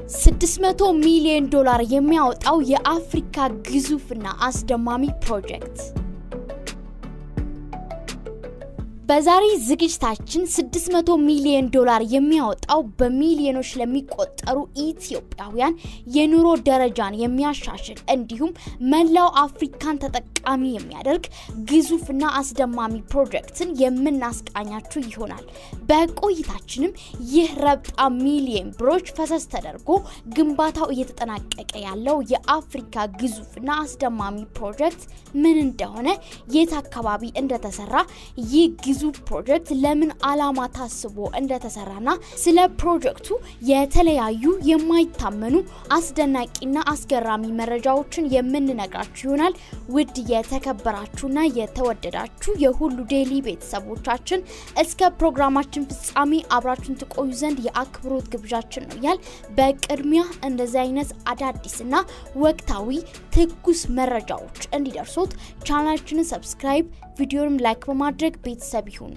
600 ሚሊዮን ዶላር የሚያወጣው የአፍሪካ ግዙፍና አስደማሚ ፕሮጀክት። በዛሬ ዝግጅታችን 600 ሚሊዮን ዶላር የሚያወጣው በሚሊዮኖች ለሚቆጠሩ ኢትዮጵያውያን የኑሮ ደረጃን የሚያሻሽል እንዲሁም መላው አፍሪካን ተጠቃሚ የሚያደርግ ግዙፍና አስደማሚ ፕሮጀክትን የምናስቃኛችሁ ይሆናል። በቆይታችንም ይህ ረብጣ ሚሊዮን ብሮች ፈሰስ ተደርጎ ግንባታው እየተጠናቀቀ ያለው የአፍሪካ ግዙፍና አስደማሚ ፕሮጀክት ምን እንደሆነ፣ የት አካባቢ እንደተሰራ ይህ ግዙፍ ፕሮጀክት ለምን ዓላማ ታስቦ እንደተሰራና ስለ ፕሮጀክቱ የተለያዩ የማይታመኑ አስደናቂና አስገራሚ መረጃዎችን የምንነግራችሁ ይሆናል። ውድ የተከበራችሁና የተወደዳችሁ የሁሉ ዴይሊ ቤተሰቦቻችን እስከ ፕሮግራማችን ፍጻሜ አብራችሁን ትቆዩ ዘንድ የአክብሮት ግብዣችን ነው ያል። በቅድሚያ እንደዚህ አይነት አዳዲስና ወቅታዊ ትኩስ መረጃዎች እንዲደርሶት ቻናላችንን ሰብስክራይብ ቪዲዮንም ላይክ በማድረግ ቤተሰብ ይሁኑ።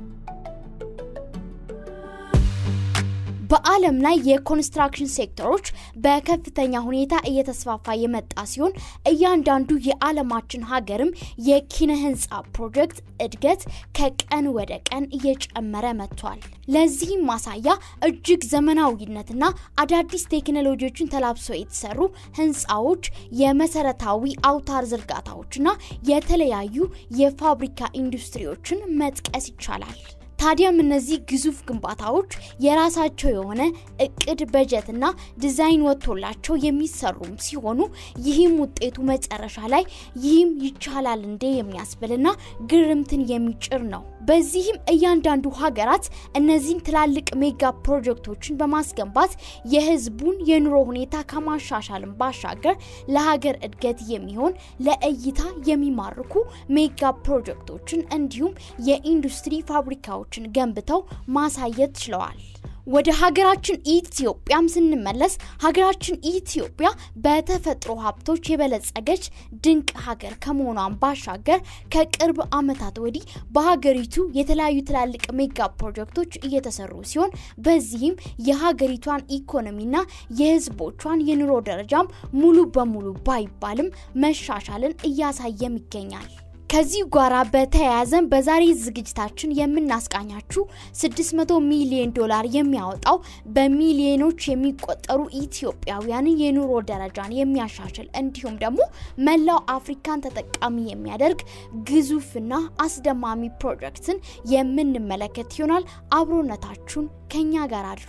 በዓለም ላይ የኮንስትራክሽን ሴክተሮች በከፍተኛ ሁኔታ እየተስፋፋ የመጣ ሲሆን እያንዳንዱ የዓለማችን ሀገርም የኪነ ህንፃ ፕሮጀክት እድገት ከቀን ወደ ቀን እየጨመረ መጥቷል። ለዚህም ማሳያ እጅግ ዘመናዊነትና አዳዲስ ቴክኖሎጂዎችን ተላብሰው የተሰሩ ህንፃዎች፣ የመሰረታዊ አውታር ዝርጋታዎችና የተለያዩ የፋብሪካ ኢንዱስትሪዎችን መጥቀስ ይቻላል። ታዲያም እነዚህ ግዙፍ ግንባታዎች የራሳቸው የሆነ እቅድ በጀትና ዲዛይን ወጥቶላቸው የሚሰሩም ሲሆኑ ይህም ውጤቱ መጨረሻ ላይ ይህም ይቻላል እንዴ የሚያስብልና ግርምትን የሚጭር ነው። በዚህም እያንዳንዱ ሀገራት እነዚህን ትላልቅ ሜጋ ፕሮጀክቶችን በማስገንባት የህዝቡን የኑሮ ሁኔታ ከማሻሻልም ባሻገር ለሀገር እድገት የሚሆን ለእይታ የሚማርኩ ሜጋ ፕሮጀክቶችን እንዲሁም የኢንዱስትሪ ፋብሪካዎችን ገንብተው ማሳየት ችለዋል። ወደ ሀገራችን ኢትዮጵያም ስንመለስ ሀገራችን ኢትዮጵያ በተፈጥሮ ሀብቶች የበለጸገች ድንቅ ሀገር ከመሆኗን ባሻገር ከቅርብ ዓመታት ወዲህ በሀገሪቱ የተለያዩ ትላልቅ ሜጋ ፕሮጀክቶች እየተሰሩ ሲሆን በዚህም የሀገሪቷን ኢኮኖሚና የህዝቦቿን የኑሮ ደረጃም ሙሉ በሙሉ ባይባልም መሻሻልን እያሳየም ይገኛል። ከዚህ ጋራ በተያያዘን በዛሬ ዝግጅታችን የምናስቃኛችሁ 600 ሚሊዮን ዶላር የሚያወጣው በሚሊዮኖች የሚቆጠሩ ኢትዮጵያውያንን የኑሮ ደረጃን የሚያሻሽል እንዲሁም ደግሞ መላው አፍሪካን ተጠቃሚ የሚያደርግ ግዙፍና አስደማሚ ፕሮጀክትን የምንመለከት ይሆናል። አብሮነታችሁን ከኛ ጋር አድርጉ።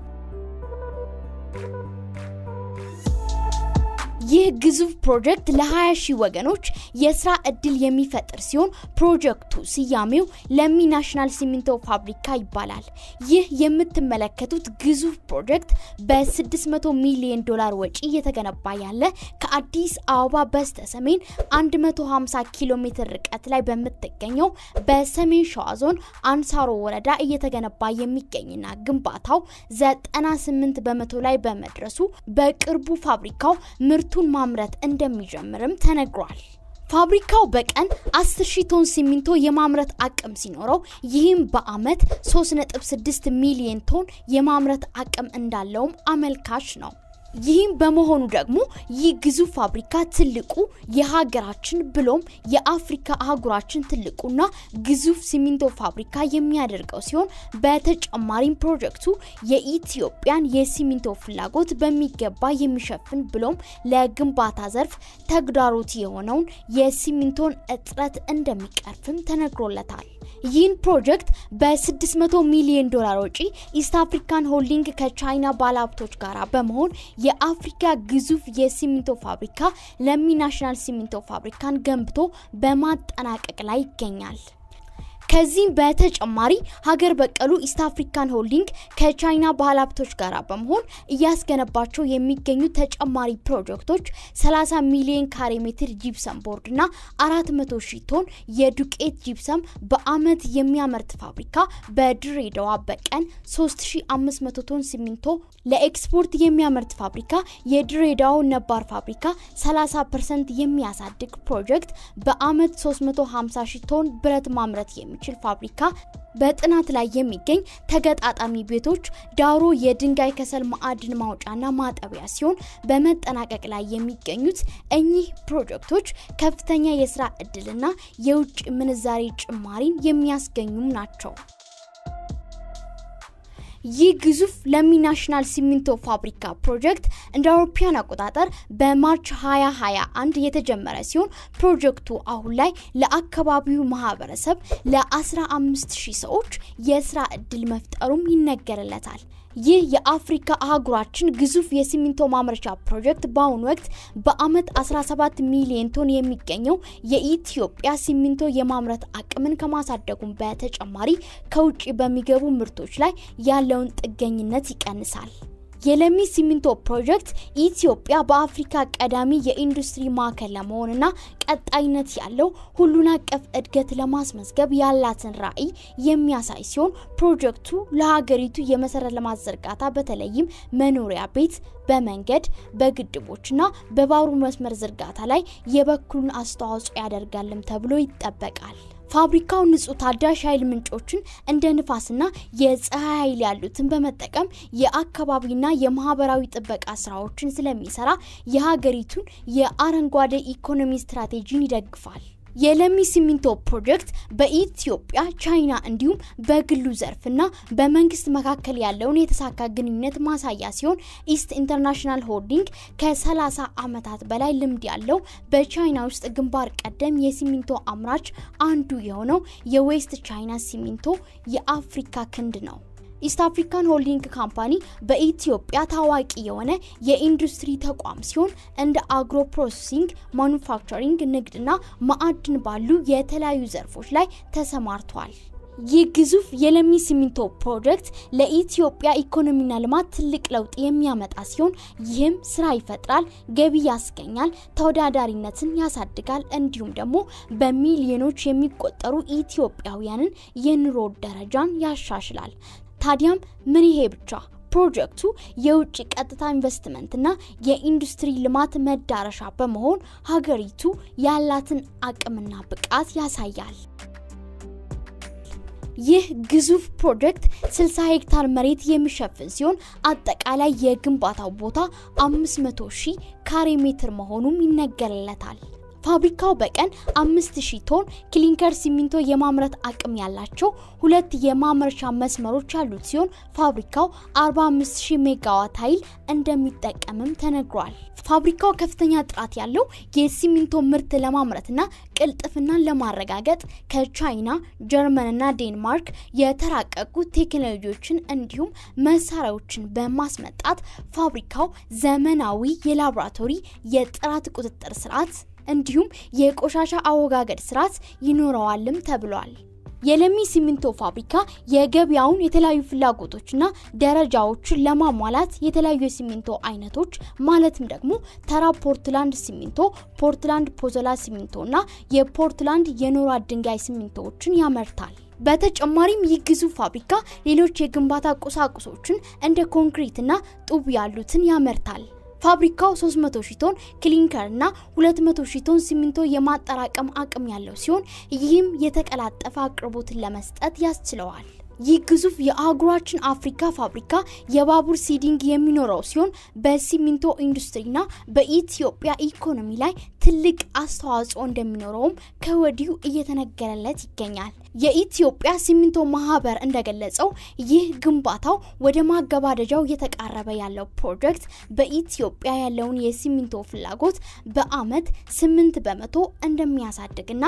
ይህ ግዙፍ ፕሮጀክት ለ20 ሺህ ወገኖች የስራ እድል የሚፈጥር ሲሆን ፕሮጀክቱ ስያሜው ለሚ ናሽናል ሲሚንቶ ፋብሪካ ይባላል። ይህ የምትመለከቱት ግዙፍ ፕሮጀክት በ600 ሚሊዮን ዶላር ወጪ እየተገነባ ያለ ከአዲስ አበባ በስተ ሰሜን 150 ኪሎ ሜትር ርቀት ላይ በምትገኘው በሰሜን ሸዋ ዞን አንሳሮ ወረዳ እየተገነባ የሚገኝና ግንባታው 98 በመቶ ላይ በመድረሱ በቅርቡ ፋብሪካው ምርቱ ማምረት እንደሚጀምርም ተነግሯል። ፋብሪካው በቀን 10 ሺህ ቶን ሲሚንቶ የማምረት አቅም ሲኖረው ይህም በአመት 3.6 ሚሊዮን ቶን የማምረት አቅም እንዳለውም አመልካች ነው። ይህም በመሆኑ ደግሞ ይህ ግዙፍ ፋብሪካ ትልቁ የሀገራችን ብሎም የአፍሪካ አህጉራችን ትልቁና ግዙፍ ሲሚንቶ ፋብሪካ የሚያደርገው ሲሆን በተጨማሪም ፕሮጀክቱ የኢትዮጵያን የሲሚንቶ ፍላጎት በሚገባ የሚሸፍን ብሎም ለግንባታ ዘርፍ ተግዳሮት የሆነውን የሲሚንቶን እጥረት እንደሚቀርፍም ተነግሮለታል። ይህን ፕሮጀክት በ600 ሚሊዮን ዶላር ወጪ ኢስት አፍሪካን ሆልዲንግ ከቻይና ባለሀብቶች ጋር በመሆን የአፍሪካ ግዙፍ የሲሚንቶ ፋብሪካ ለሚ ናሽናል ሲሚንቶ ፋብሪካን ገንብቶ በማጠናቀቅ ላይ ይገኛል። ከዚህም በተጨማሪ ሀገር በቀሉ ኢስት አፍሪካን ሆልዲንግ ከቻይና ባለሀብቶች ጋር በመሆን እያስገነባቸው የሚገኙ ተጨማሪ ፕሮጀክቶች 30 ሚሊዮን ካሬ ሜትር ጂፕሰም ቦርድ እና 400 ሺህ ቶን የዱቄት ጂፕሰም በአመት የሚያመርት ፋብሪካ በድሬዳዋ በቀን 3500 ቶን ሲሚንቶ ለኤክስፖርት የሚያመርት ፋብሪካ የድሬዳዋ ነባር ፋብሪካ 30 ፐርሰንት የሚያሳድግ ፕሮጀክት በአመት 350 ሺህ ቶን ብረት ማምረት የሚ የሚችል ፋብሪካ በጥናት ላይ የሚገኝ ተገጣጣሚ ቤቶች ዳውሮ የድንጋይ ከሰል ማዕድን ማውጫና ማጠቢያ ሲሆን በመጠናቀቅ ላይ የሚገኙት እኚህ ፕሮጀክቶች ከፍተኛ የስራ እድልና የውጭ ምንዛሬ ጭማሪን የሚያስገኙም ናቸው። ይህ ግዙፍ ለሚ ናሽናል ሲሚንቶ ፋብሪካ ፕሮጀክት እንደ አውሮፓውያን አቆጣጠር በማርች 2021 የተጀመረ ሲሆን ፕሮጀክቱ አሁን ላይ ለአካባቢው ማህበረሰብ ለ15000 ሰዎች የስራ እድል መፍጠሩም ይነገርለታል። ይህ የአፍሪካ አህጉራችን ግዙፍ የሲሚንቶ ማምረቻ ፕሮጀክት በአሁኑ ወቅት በአመት 17 ሚሊዮን ቶን የሚገኘው የኢትዮጵያ ሲሚንቶ የማምረት አቅምን ከማሳደጉም በተጨማሪ ከውጭ በሚገቡ ምርቶች ላይ ያለውን ጥገኝነት ይቀንሳል። የለሚ ሲሚንቶ ፕሮጀክት ኢትዮጵያ በአፍሪካ ቀዳሚ የኢንዱስትሪ ማዕከል ለመሆንና ቀጣይነት ያለው ሁሉን አቀፍ እድገት ለማስመዝገብ ያላትን ራዕይ የሚያሳይ ሲሆን ፕሮጀክቱ ለሀገሪቱ የመሰረተ ልማት ዝርጋታ በተለይም መኖሪያ ቤት፣ በመንገድ፣ በግድቦችና በባቡር መስመር ዝርጋታ ላይ የበኩሉን አስተዋጽኦ ያደርጋልም ተብሎ ይጠበቃል። ፋብሪካው ንጹህ ታዳሽ ኃይል ምንጮችን እንደ ንፋስና የፀሐይ ኃይል ያሉትን በመጠቀም የአካባቢና የማህበራዊ ጥበቃ ስራዎችን ስለሚሰራ የሀገሪቱን የአረንጓዴ ኢኮኖሚ ስትራቴጂን ይደግፋል። የለሚ ሲሚንቶ ፕሮጀክት በኢትዮጵያ፣ ቻይና እንዲሁም በግሉ ዘርፍና በመንግስት መካከል ያለውን የተሳካ ግንኙነት ማሳያ ሲሆን ኢስት ኢንተርናሽናል ሆልዲንግ ከ30 ዓመታት በላይ ልምድ ያለው በቻይና ውስጥ ግንባር ቀደም የሲሚንቶ አምራች አንዱ የሆነው የዌስት ቻይና ሲሚንቶ የአፍሪካ ክንድ ነው። ኢስት አፍሪካን ሆልዲንግ ካምፓኒ በኢትዮጵያ ታዋቂ የሆነ የኢንዱስትሪ ተቋም ሲሆን እንደ አግሮ ፕሮሰሲንግ፣ ማኑፋክቸሪንግ፣ ንግድና ማዕድን ባሉ የተለያዩ ዘርፎች ላይ ተሰማርቷል። ይህ ግዙፍ የለሚ ሲሚንቶ ፕሮጀክት ለኢትዮጵያ ኢኮኖሚና ልማት ትልቅ ለውጥ የሚያመጣ ሲሆን ይህም ስራ ይፈጥራል፣ ገቢ ያስገኛል፣ ተወዳዳሪነትን ያሳድጋል፣ እንዲሁም ደግሞ በሚሊዮኖች የሚቆጠሩ ኢትዮጵያውያንን የኑሮ ደረጃን ያሻሽላል። ታዲያም ምን ይሄ ብቻ ፕሮጀክቱ የውጭ ቀጥታ ኢንቨስትመንትና የኢንዱስትሪ ልማት መዳረሻ በመሆን ሀገሪቱ ያላትን አቅምና ብቃት ያሳያል። ይህ ግዙፍ ፕሮጀክት 60 ሄክታር መሬት የሚሸፍን ሲሆን አጠቃላይ የግንባታው ቦታ 500 ሺህ ካሬ ሜትር መሆኑም ይነገርለታል። ፋብሪካው በቀን 5000 ቶን ክሊንከር ሲሚንቶ የማምረት አቅም ያላቸው ሁለት የማምረቻ መስመሮች ያሉት ሲሆን ፋብሪካው 45000 ሜጋዋት ኃይል እንደሚጠቀምም ተነግሯል። ፋብሪካው ከፍተኛ ጥራት ያለው የሲሚንቶ ምርት ለማምረትና ቅልጥፍናን ለማረጋገጥ ከቻይና፣ ጀርመንና ዴንማርክ የተራቀቁ ቴክኖሎጂዎችን እንዲሁም መሳሪያዎችን በማስመጣት ፋብሪካው ዘመናዊ የላቦራቶሪ የጥራት ቁጥጥር ስርዓት እንዲሁም የቆሻሻ አወጋገድ ስርዓት ይኖረዋልም ተብሏል። የለሚ ሲሚንቶ ፋብሪካ የገበያውን የተለያዩ ፍላጎቶችና ደረጃዎችን ለማሟላት የተለያዩ የሲሚንቶ አይነቶች ማለትም ደግሞ ተራ ፖርትላንድ ሲሚንቶ፣ ፖርትላንድ ፖዞላ ሲሚንቶ እና የፖርትላንድ የኖራ ድንጋይ ሲሚንቶዎችን ያመርታል። በተጨማሪም ይህ ግዙፍ ፋብሪካ ሌሎች የግንባታ ቁሳቁሶችን እንደ ኮንክሪትና ጡብ ያሉትን ያመርታል። ፋብሪካው 300 ሺህ ቶን ክሊንከር እና 200 ሺህ ቶን ሲሚንቶ የማጠራቀም አቅም ያለው ሲሆን ይህም የተቀላጠፈ አቅርቦትን ለመስጠት ያስችለዋል። ይህ ግዙፍ የአህጉራችን አፍሪካ ፋብሪካ የባቡር ሲዲንግ የሚኖረው ሲሆን በሲሚንቶ ኢንዱስትሪና በኢትዮጵያ ኢኮኖሚ ላይ ትልቅ አስተዋጽኦ እንደሚኖረውም ከወዲሁ እየተነገረለት ይገኛል። የኢትዮጵያ ሲሚንቶ ማህበር እንደገለጸው ይህ ግንባታው ወደ ማገባደጃው እየተቃረበ ያለው ፕሮጀክት በኢትዮጵያ ያለውን የሲሚንቶ ፍላጎት በአመት 8 በመቶ እንደሚያሳድግና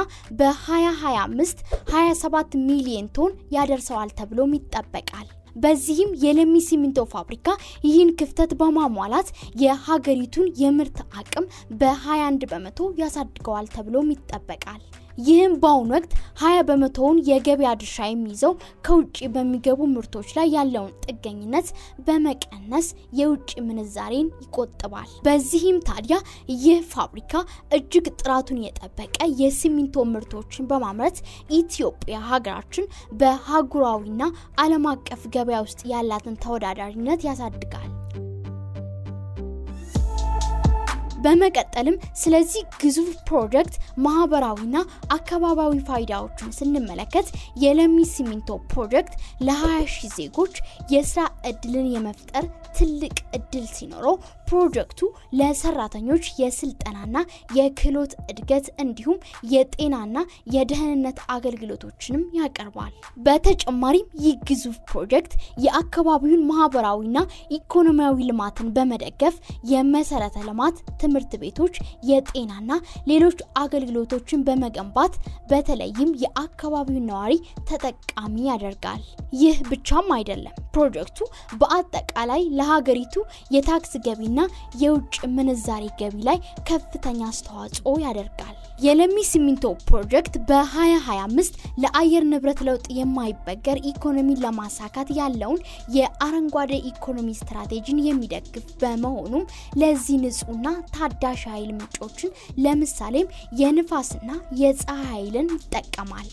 በ2025 27 ሚሊዮን ቶን ያደርሰዋል ተብሎም ይጠበቃል። በዚህም የለሚ ሲሚንቶ ፋብሪካ ይህን ክፍተት በማሟላት የሀገሪቱን የምርት አቅም በ21 በመቶ ያሳድገዋል ተብሎም ይጠበቃል። ይህም በአሁኑ ወቅት 20 በመቶውን የገበያ ድርሻ የሚይዘው ከውጭ በሚገቡ ምርቶች ላይ ያለውን ጥገኝነት በመቀነስ የውጭ ምንዛሬን ይቆጥባል። በዚህም ታዲያ ይህ ፋብሪካ እጅግ ጥራቱን የጠበቀ የሲሚንቶ ምርቶችን በማምረት ኢትዮጵያ ሀገራችን በሀጉራዊና ዓለም አቀፍ ገበያ ውስጥ ያላትን ተወዳዳሪነት ያሳድጋል። በመቀጠልም ስለዚህ ግዙፍ ፕሮጀክት ማህበራዊና አካባቢያዊ ፋይዳዎችን ስንመለከት የለሚ ሲሚንቶ ፕሮጀክት ለ20 ሺህ ዜጎች የስራ እድልን የመፍጠር ትልቅ እድል ሲኖረው ፕሮጀክቱ ለሰራተኞች የስልጠናና የክህሎት እድገት እንዲሁም የጤናና የደህንነት አገልግሎቶችንም ያቀርባል። በተጨማሪም ይህ ግዙፍ ፕሮጀክት የአካባቢውን ማህበራዊና ኢኮኖሚያዊ ልማትን በመደገፍ የመሰረተ ልማት፣ ትምህርት ቤቶች፣ የጤናና ሌሎች አገልግሎቶችን በመገንባት በተለይም የአካባቢውን ነዋሪ ተጠቃሚ ያደርጋል። ይህ ብቻም አይደለም። ፕሮጀክቱ በአጠቃላይ ለሀገሪቱ የታክስ ገቢና የውጭ ምንዛሬ ገቢ ላይ ከፍተኛ አስተዋጽኦ ያደርጋል። የለሚ ሲሚንቶ ፕሮጀክት በ2025 ለአየር ንብረት ለውጥ የማይበገር ኢኮኖሚን ለማሳካት ያለውን የአረንጓዴ ኢኮኖሚ ስትራቴጂን የሚደግፍ በመሆኑም ለዚህ ንጹህና ታዳሽ ኃይል ምንጮችን ለምሳሌም የንፋስና የፀሐይ ኃይልን ይጠቀማል።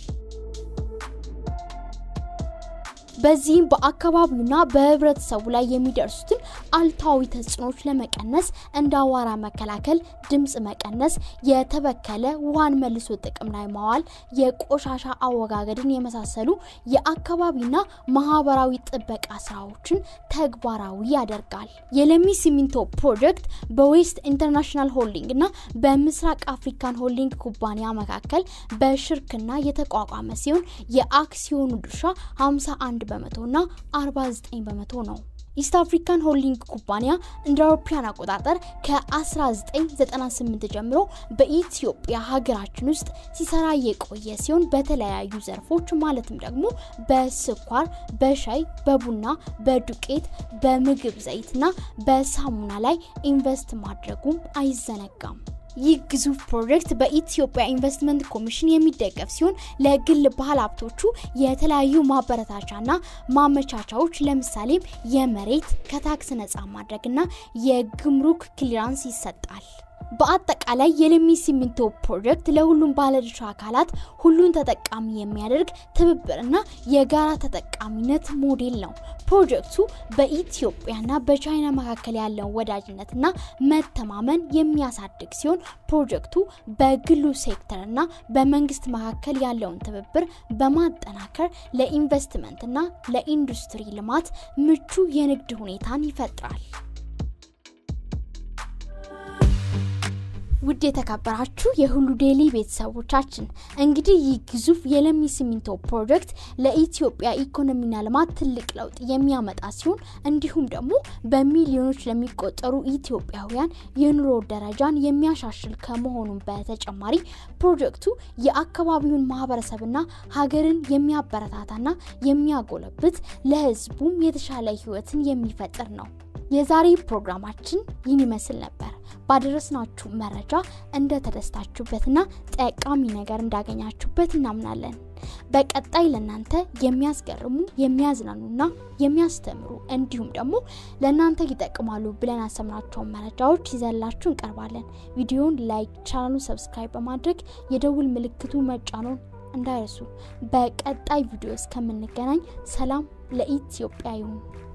በዚህም በአካባቢውና በህብረተሰቡ ላይ የሚደርሱትን አሉታዊ ተጽዕኖች ለመቀነስ እንደ አዋራ መከላከል፣ ድምፅ መቀነስ፣ የተበከለ ውሃን መልሶ ጥቅም ላይ ማዋል፣ የቆሻሻ አወጋገድን የመሳሰሉ የአካባቢና ማህበራዊ ጥበቃ ስራዎችን ተግባራዊ ያደርጋል። የለሚ ሲሚንቶ ፕሮጀክት በዌስት ኢንተርናሽናል ሆልዲንግ እና በምስራቅ አፍሪካን ሆልዲንግ ኩባንያ መካከል በሽርክና የተቋቋመ ሲሆን የአክሲዮኑ ድርሻ 51 በመቶ እና 49 በመቶ ነው። ኢስት አፍሪካን ሆልዲንግ ኩባንያ እንደ አውሮፓውያን አቆጣጠር ከ1998 ጀምሮ በኢትዮጵያ ሀገራችን ውስጥ ሲሰራ የቆየ ሲሆን በተለያዩ ዘርፎች ማለትም ደግሞ በስኳር፣ በሻይ፣ በቡና፣ በዱቄት፣ በምግብ ዘይትና በሳሙና ላይ ኢንቨስት ማድረጉም አይዘነጋም። ይህ ግዙፍ ፕሮጀክት በኢትዮጵያ ኢንቨስትመንት ኮሚሽን የሚደገፍ ሲሆን ለግል ባለ ሀብቶቹ የተለያዩ ማበረታቻና ማመቻቻዎች ለምሳሌም የመሬት ከታክስ ነጻ ማድረግና የግምሩክ ክሊራንስ ይሰጣል። በአጠቃላይ የለሚ ሲሚንቶ ፕሮጀክት ለሁሉም ባለድርሻ አካላት ሁሉን ተጠቃሚ የሚያደርግ ትብብርና የጋራ ተጠቃሚነት ሞዴል ነው። ፕሮጀክቱ በኢትዮጵያና በቻይና መካከል ያለውን ወዳጅነትና መተማመን የሚያሳድግ ሲሆን ፕሮጀክቱ በግሉ ሴክተርና በመንግስት መካከል ያለውን ትብብር በማጠናከር ለኢንቨስትመንትና ለኢንዱስትሪ ልማት ምቹ የንግድ ሁኔታን ይፈጥራል። ውድ የተከበራችሁ የሁሉ ዴይሊ ቤተሰቦቻችን እንግዲህ ይህ ግዙፍ የለሚ ሲሚንቶ ፕሮጀክት ለኢትዮጵያ ኢኮኖሚና ልማት ትልቅ ለውጥ የሚያመጣ ሲሆን እንዲሁም ደግሞ በሚሊዮኖች ለሚቆጠሩ ኢትዮጵያውያን የኑሮ ደረጃን የሚያሻሽል ከመሆኑም በተጨማሪ ፕሮጀክቱ የአካባቢውን ማህበረሰብና ሀገርን የሚያበረታታና የሚያጎለብት ለህዝቡም የተሻለ ህይወትን የሚፈጥር ነው። የዛሬ ፕሮግራማችን ይህን ይመስል ነበር። ባደረስናችሁ መረጃ እንደተደስታችሁበትና ጠቃሚ ነገር እንዳገኛችሁበት እናምናለን። በቀጣይ ለእናንተ የሚያስገርሙ የሚያዝናኑና የሚያስተምሩ እንዲሁም ደግሞ ለእናንተ ይጠቅማሉ ብለን ያሰምናቸውን መረጃዎች ይዘላችሁ እንቀርባለን። ቪዲዮን ላይክ፣ ቻናሉን ሰብስክራይብ በማድረግ የደውል ምልክቱ መጫኖን እንዳይረሱ። በቀጣይ ቪዲዮ እስከምንገናኝ ሰላም ለኢትዮጵያ ይሁን።